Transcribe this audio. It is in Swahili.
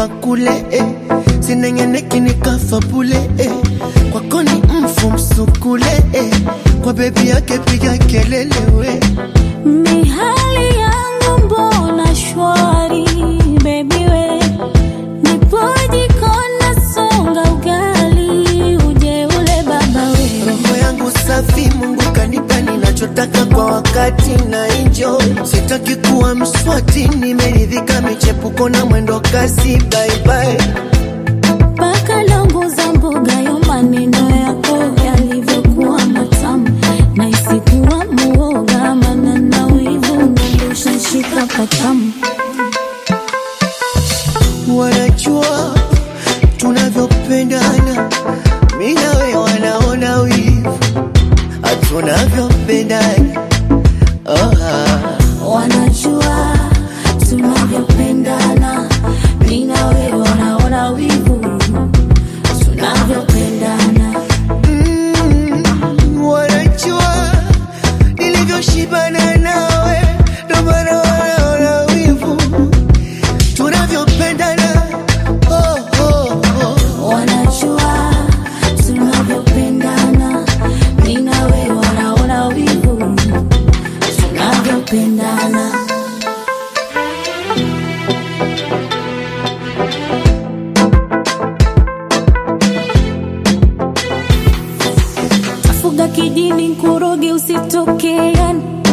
makule eh. sinengeneki nikafa bule eh. kwako ni mfu msukule eh. kwa bebi yake piga kelele we Mihali yangu mbona shwari baby we nipoji kona songa ugali uje ule baba we roho yangu safi mungu kanipa ninachotaka kwa wakati na enjoy sitaki kuwa mswati nimeridhika michepuko na mwendo kasi baibai mpaka longo za mboga yo maneno yako yalivyokuwa matamu na isikuwa muoga mana na wivu nandosha shika patamu wanajua tunavyopendana mi nawe wanaona wivu tunavyopendana oh, ah. wanajua tunavyopendana mi na wewe wanaona wivu tunavyopendana Mm, wanajua nilivyoshibana nawe ndo maana wanaona wivu tunavyopendana oh, oh, oh. wanajua tunavyopendana mi na wewe wanaona wivu tunavyopendana tafuga kijini nkuroge usitokeani